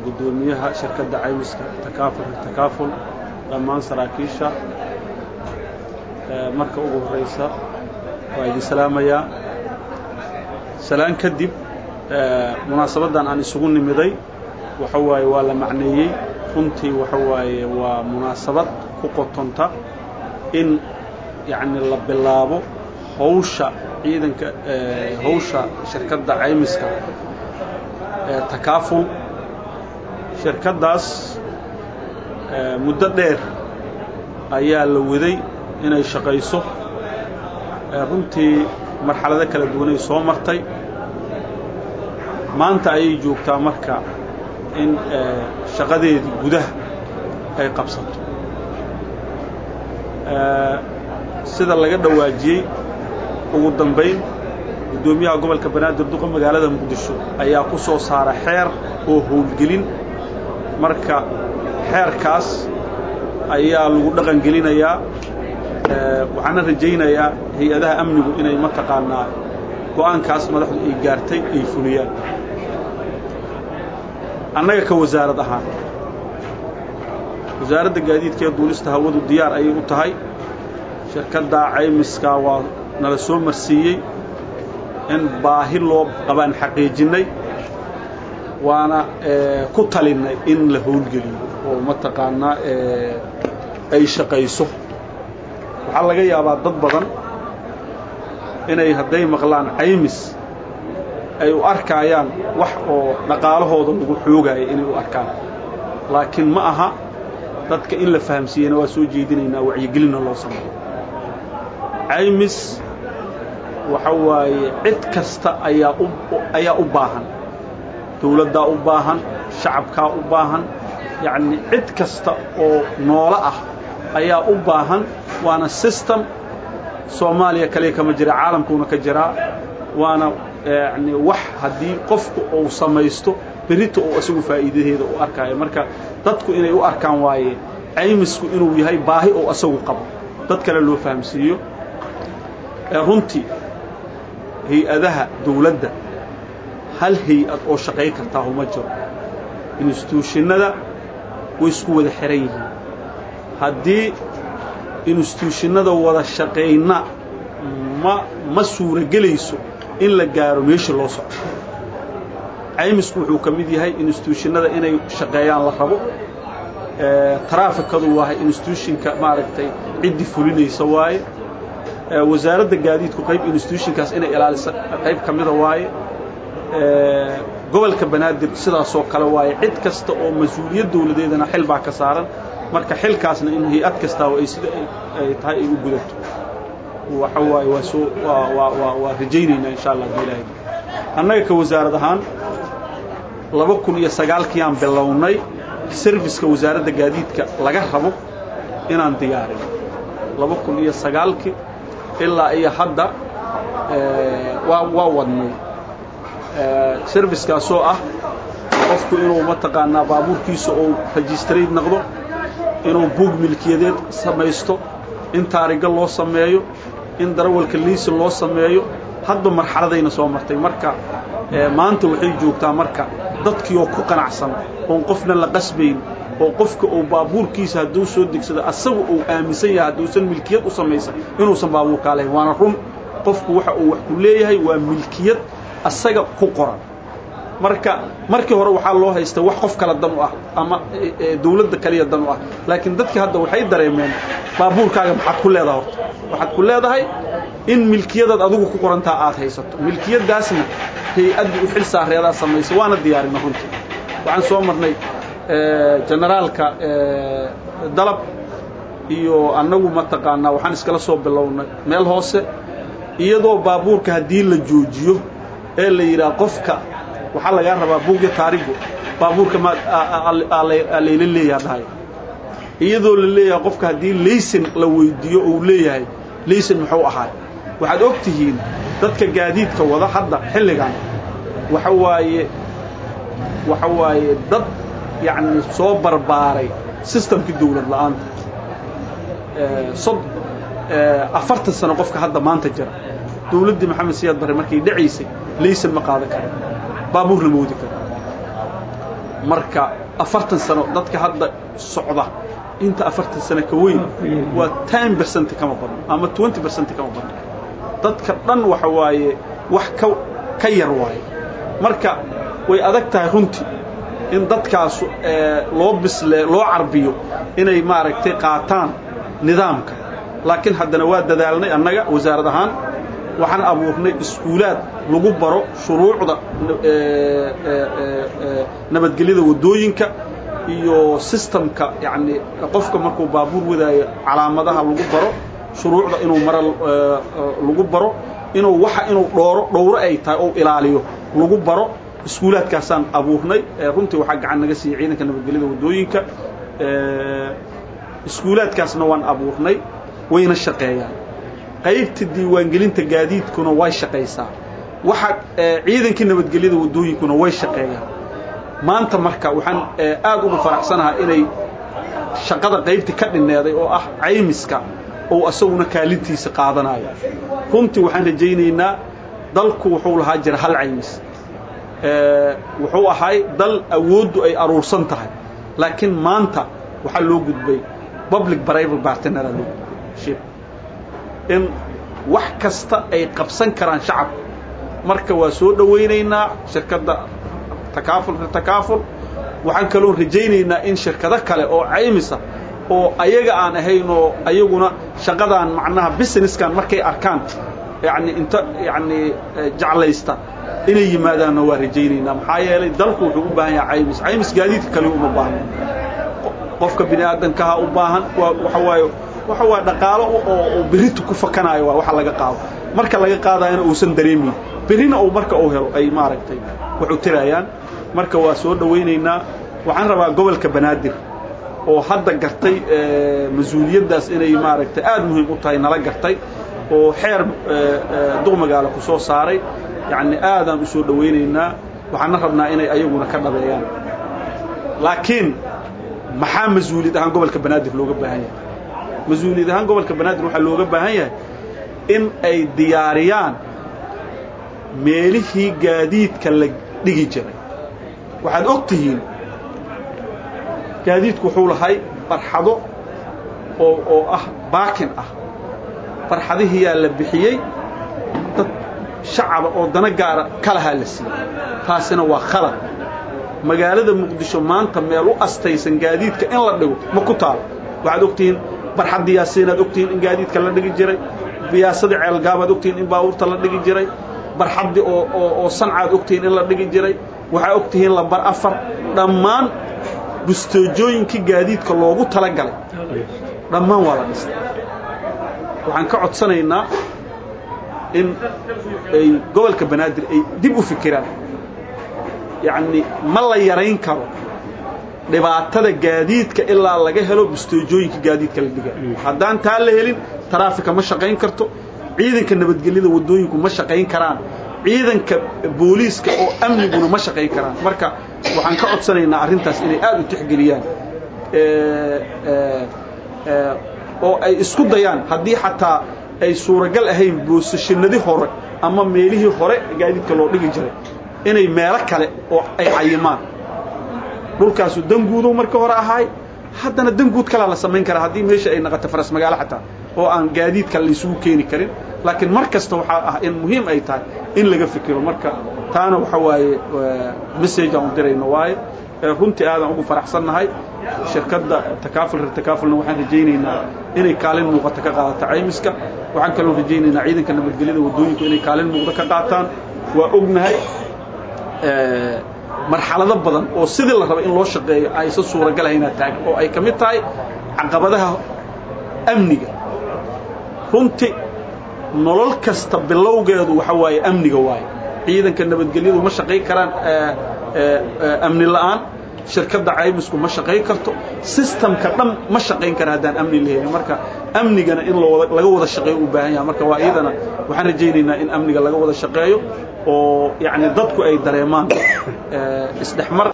guddoomiyaha shirkadda caymiska takaafulka takaaful dhammaan saraakiisha marka ugu horreysa waa idin salaamayaa salaan kadib munaasabaddan aan isugu nimiday waxa waaye waa la macneeyey runtii waxa waaye waa munaasabad ku qotonta in yacni la bilaabo hawsha ciidanka hawsha shirkadda caymiska takaaful shirkaddaas muddo dheer ayaa la waday inay shaqayso runtii marxalado kala duwanay soo martay maanta ayay joogtaa marka in shaqadeedii gudaha ay qabsato sida laga dhawaajiyey ugu dambayn guddoomiyaha gobolka banaadir duqa magaalada muqdisho ayaa ku soo saara xeer oo howlgelin marka xeerkaas ayaa lagu dhaqan gelinayaa waxaana rajaynayaa hay-adaha amnigu inay mataqaanaa go'aankaas madaxdu ay gaartay ay fuliyaan annaga ka wasaarad ahaan wasaaradda gaadiidka ee duulista hawadu diyaar ayay u tahay shirkadda caymiskaa waa nala soo marsiiyey in baahi loo qabaan xaqiijinnay waana ku talinnay in la howlgeliyo oo mataqaanaa ay shaqayso waxaa laga yaabaa dad badan inay hadday maqlaan caymis ay u arkaayaan wax oo dhaqaalahooda lagu xoogaayo inay u arkaan laakiin ma aha dadka in la fahamsiiyena waa soo jeedinaynaa wacyigelinna loo sameeyo caymis waxa waaye cid kasta ayaa u ayaa u baahan dawladdaa u baahan shacabkaa u baahan yacni cid kasta oo noolo ah ayaa u baahan waana system soomaaliya kaliya kama jira caalamkuuna ka jiraa waana yani wax haddii qofku uu samaysto berita uu isagu faa'iidadeeda u arkaayo marka dadku inay u arkaan waaye caymisku inuu yahay baahi oo isagu qabo dad kale loo fahamsiiyo runtii hay-adaha dawladda hal hay-ad oo shaqay kartaa uma jiro instituushinada way isku wada xihan yihiin haddii instituushinada wada shaqayna ma ma suuragelayso in la gaaro meeshii loo socdo caymisku wuxuu ka mid yahay instituushinada inay shaqeeyaan la rabo taraafikadu waa instituushinka maaragtay ciddii fulinaysa waaye wasaaradda gaadiidku qayb instituushinkaas inay ilaalisa qayb ka mida waaye gobolka banaadir sidaasoo kale waaye cid kasta oo mas-uuliyad dawladeedana xil baa ka saaran marka xilkaasna in hay-ad kastaaba ay sida ay tahay ay u gudato waxa waaye waa soo waa waa waa waa rajaynaynaa insha allah hadii ilaahay annaga ka wasaarad ahaan laba kun iyo sagaalkiiyaan bilownay serviska wasaaradda gaadiidka laga rabo inaan diyaarino laba kun iyo sagaalkii ilaa iyo hadda waa waa wadnay serviskaasoo ah qofku inuu mataqaanaa baabuurkiisa uu registrate noqdo inuu buug milkiyadeed samaysto in taariga loo sameeyo in darawalka liisin loo sameeyo hadba marxaladayna soo martay marka maanta waxay joogtaa marka dadkii oo ku qanacsan oon qofna la qasbayn oo qofka uu baabuurkiisa hadduu soo degsado asagu uu aaminsan yahay hadduusan milkiyad u samaysan inuusan baabuurkaa lahayn waana run qofku waxa uu wax ku leeyahay waa milkiyad asaga ku qoran marka markii hore waxaa loo haysta wax qof kale dan u ah ama dawladda kaliya dan u ah laakiin dadkii hadda waxay dareemeen baabuurkaaga maxaad ku leedahay horta waxaad ku leedahay in milkiyadaad adigu ku qorantaa aad haysato milkiyaddaasna hay-adda u xil saareedaa samaysa waana diyaarina runtii waxaan soo marnay generaalka dalab iyo annagu mataqaanaa waxaan iskala soo bilownay meel hoose iyadoo baabuurka haddii la joojiyo ee la yidhaha qofka waxaa lagaa rabaa buugya taarigu baabuurka ma layla leeyaha dhahay iyadoo la leeyahay qofka haddii laysin la weydiiyo uu leeyahay laysin muxuu ahaay waxaad og tihiin dadka gaadiidka wada hadda xilligan waxa waaye waxa waaye dad yacni soo barbaaray sistamkii dawlad la'aanta sod afartan sano qofka hadda maanta jira dawladdii maxamed siyaad barre markay dhacaysay laysan ma qaadan kara baabuur lama wadi karo marka afartan sano dadka hadda socda inta afartan sano ka weyn waa ten percent kama badno ama twenty percent kama badno dadka dhan waxa waaye wax ka ka yar waaye marka way adag tahay runtii in dadkaas loo bisle loo carbiyo inay maaragtay qaataan nidaamka laakiin haddana waa dadaalnay annaga wasaarad ahaan waxaan abuurnay iskuulaad lagu baro shuruucda nabadgelyada waddooyinka iyo sistamka yacni qofka markuu baabuur wadaayo calaamadaha lagu baro shuruucda inuu mara lagu baro inuu waxa inuu dhooro dhowro ay tahay ou ilaaliyo lagu baro iskuulaadkaasaan abuurnay runtii waxaa gacan naga siiyey ciidanka nabadgelyada waddooyinka iskuulaadkaasna waan abuurnay wayna shaqeeyaan qaybta diiwaangelinta gaadiidkuna way shaqaysaa waxa ciidankii nabadgelyada waddooyinkuna way shaqeeyaan maanta marka waxaan aad ugu faraxsanahay inay shaqada qaybta ka dhinneeday oo ah caymiska ou asaguna kaalintiisa qaadanayo runtii waxaan rajaynaynaa dalku wuxuu lahaa jira hal caymis wuxuu ahay dal awooddu ay aruursan tahay laakiin maanta waxaa loo gudbay public private partnera loo gudbay in wax kasta ay qabsan karaan shacabka marka waa soo dhowaynaynaa shirkadda takaafulka takaaful waxaan kaloo rajaynaynaa in shirkado kale oo caymisa oo ayaga aan ahayn oo ayaguna shaqadaan macnaha businesskan markay arkaan yani inta yani jeclaysta inay yimaadaanna waa rajaynaynaa maxaa yeelay dalku wuxuu u baahan yahay caymis caymis gaadiidka kale uma baahno qofka bini aadamkaha u baahan waa waxa waaye waxa waa dhaqaalo oo berita ku fakanaayo waa waxa laga qaado marka laga qaadayana uusan dareemayn berrina uu marka uu helo ay maaragtay wax u tirayaan marka waa soo dhowaynaynaa waxaan rabaa gobolka banaadir oo hadda gartay mas-uuliyaddaas inay maaragtay aad muhiim u tahay nala gartay oo xeer duq magaalo ku soo saaray yacni aadaan u soo dhowaynaynaa waxaana rabnaa inay ayaguna ka dhabeeyaan laakiin maxaa mas-uuliyad ahaan gobolka banaadir looga baahan yahay mas-uuliyad ahaan gobolka banaadir waxaa looga baahan yahay in ay diyaariyaan meelihii gaadiidka la dhigi jiray waxaad og tihiin gaadiidku wuxuu lahay barxado oo oo ah baakin ah barxadihiyaa la bixiyey dad shacaba oo dana gaara kalahaa la siiyey taasina waa khalad magaalada muqdisho maanta meel u astaysan gaadiidka in la dhigo ma ku taalo waxaad ogtihiin barxadda yaasiinaad ogtihiin in gaadiidka la dhigi jiray biyaasadii ceelgaabaad ogtihiin in baabuurta la dhigi jiray barxaddi oo oo oo sancaad ogtihiin in la dhigi jiray waxaa ogtihiin lambar afar dhammaan bustoojooyinkii gaadiidka loogu talagalay dhammaan waa la dhistay waxaan ka codsanaynaa in ay gobolka banaadir ay dib u fikiraan yacni ma la yarayn karo dhibaatada gaadiidka ilaa laga helo bustoojooyinka gaadiidka la dhiga haddaan taa la helin taraafika ma shaqayn karto ciidanka nabadgelyada waddooyinku ma shaqayn karaan ciidanka booliiska oo amniguna ma shaqayn karaan marka waxaan ka codsanaynaa arrintaas inay aad u tixgeliyaan oo ay isku dayaan haddii xataa ay suuragal ahayn boosashanadii hore ama meelihii hore gaadiidka loo dhigi jiray inay meelo kale oo ay cayimaan dhulkaasu danguudow marka hore ahaay haddana danguud kalaa la samayn karaa haddii meesha ay naqato faras magaalo xataa oo aan gaadiidka laysugu keeni karin laakiin mar kasta waxaa ah in muhiim ay tahay in laga fikiro marka taana waxa waaye message aan u dirayno waaye runtii aadaan ugu faraxsannahay shirkadda takaaful reer takaafulna waxaan rajaynaynaa inay kaalin muuqata ka qaadato caymiska waxaan kaloo rajaynaynaa ciidanka nabadgelyada waddooyinku inay kaalin muuqda ka qaataan waa ognahay marxalado badan oo sidii la raba in loo shaqeeyo aysan suuragalahaynaa taagan oo ay ka mid tahay caqabadaha amniga runti nolol kasta bilowgeedu waxa waaye amniga waaye ciidanka nabadgelyadu ma shaqayn karaan amni la'aan shirkadda caymisku ma shaqayn karto sistamka dhan ma shaqayn kara haddaan amni la helin marka amnigana in laga wada shaqeeyo u baahan yaha marka waa iyadana waxaan rajaynaynaa in amniga laga wada shaqeeyo oo yacni dadku ay dareemaan isdhexmar